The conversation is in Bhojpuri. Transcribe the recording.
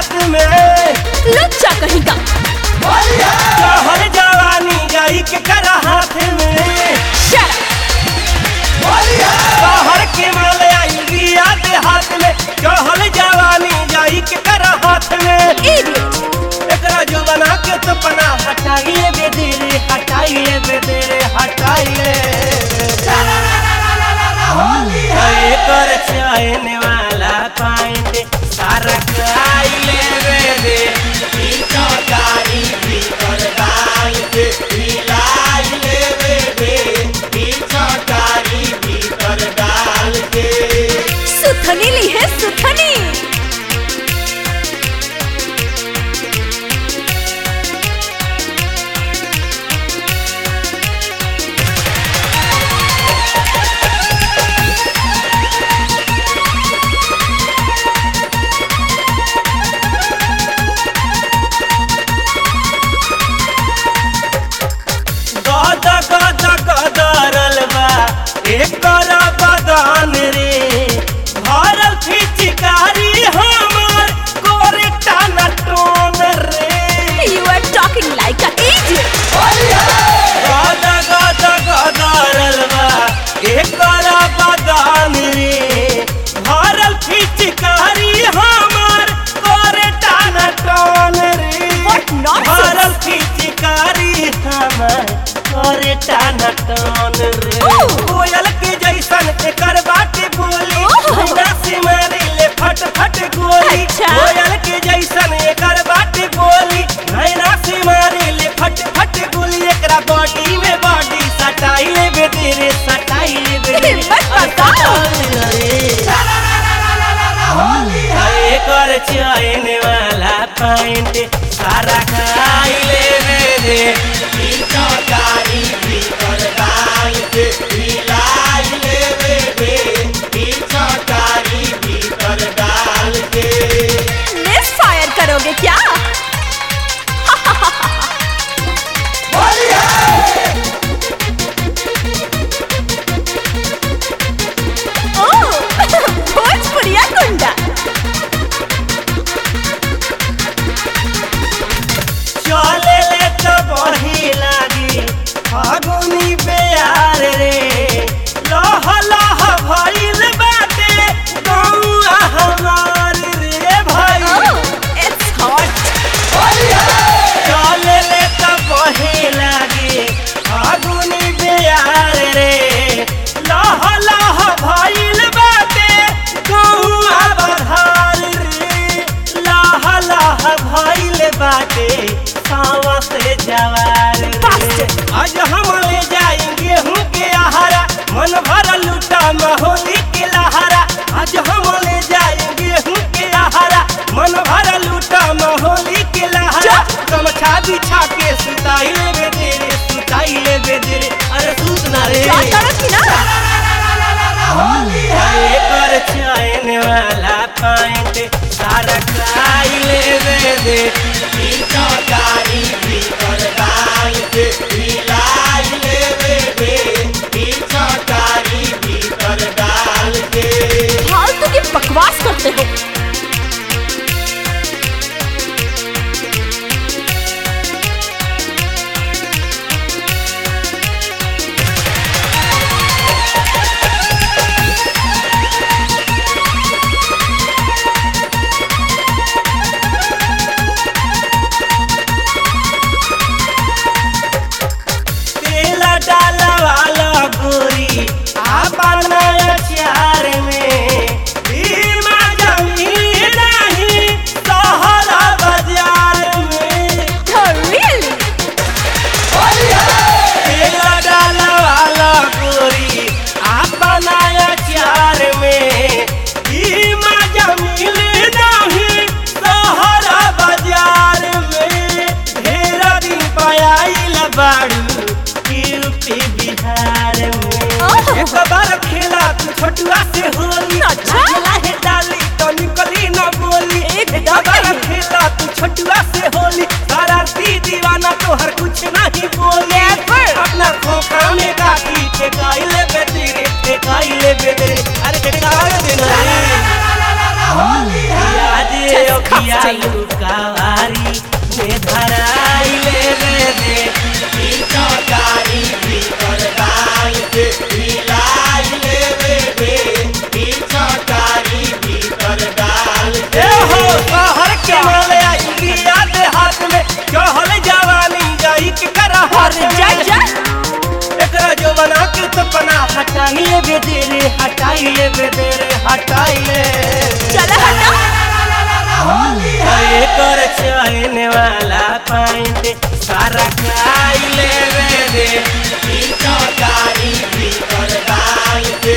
हाथ में लुच्चा कहीं का कहर जवानी जाई के करा हाथ में शट कहर के माल आई रिया दे हाथ में कहर जवानी जाई के करा हाथ में इडियट एकरा जो बना के तो पना हटाइए बेदरे हटाइए बेदरे हटाइए हरे कर चाहने वाला पाएंगे सारा खाइले बेदे पीछा गाड़ी भीतर डाल के हिलाई ले बेदे पीछा गाड़ी भीतर डाल के सुथनी ली है सुथनी गद गद गदरल बा एकर बदन रे भरल फिचकारी हमर कोरे टाना टोन रे you are talking like a idiot गद गद गदरल बा एकर बदन रे भरल फिचकारी हमर कोरे टाना टोन रे What nonsense! भरल फिचकारी हमर कोरे टाना टोन रे Oh! कोयल के जैसन एकर बाटे बोली Oh! बिना से मारे ले फट फट गोली अच्छा। कोयल के जैसन एकर बाटे बोली नैना से मारे ले फट फट गोली एकरा बॉडी में बॉडी सटाई ले बेदरे सटाई ले बेदरे हिम्मत बताओ। एकर चैन वाला पैंट सारा खाई ले बेदे पीछा गाड़ी भीतर डाल के हिलाई ले बेदे पीछा गाड़ी भीतर डाल के मिस फायर करोगे क्या ओह भोजपुरिया गुंडा चले ले तो बही लागी फागुनी प्यार रे लह लह भइल बाटे गौआ हमार रे भाई ओह इट्स हॉट चले ले तो बही लागी फागुनी प्यार रे लह लह भइल बाटे गौआ बधार रे लह लह भइल बाटे सावा से जवार रे Bastard! आज हम ले जाएंगे हूँ के आहारा मन भर लूटा महोली के लहारा आज हम ले जाएंगे हूँ के आहारा मन भर लूटा महोली के लहारा गमछा बिछा के सुताई ले बेदरे सुताई ले बेदरे अरे सूत ना रे क्या करो कि ना एकर चैन वाला पैंट सारा खाई ले बेदे पीछा गाड़ी भीतर डाल के हिलाई ले बेदे पीछा गाड़ी भीतर डाल के फालतू की बकवास करते हो तेल डाला वाला गोरी आपन अचार में भीमा जमीन नहीं सहरा बाजार में रियली तेल डाला वाला गोरी आपन अचार में भीमा जमीन नहीं सहरा बाजार में ढेर दिन पायल बाड़ू यूपी बिहार में ओह। एक बार खेला तू छोटुआ से होली अच्छा। खेला है डाली तो निकली न बोली एकदम एक बार नहीं। खेला तू छोटुआ से होली शरारती दीवाना तो हर कुछ नहीं बोले अपना खोखा में काटी ठेकाइले बेदरे ठेकाइले बेदरे अरे ठेकाइले बेदरे याद Disgusting. अखिया हटाई ले बेदरे हटाई ले बेदरे हटाई ले चला हटा अरे कर चैन वाला पाइंट सारा खाई ले बेदे गाड़ी भीतर डाल के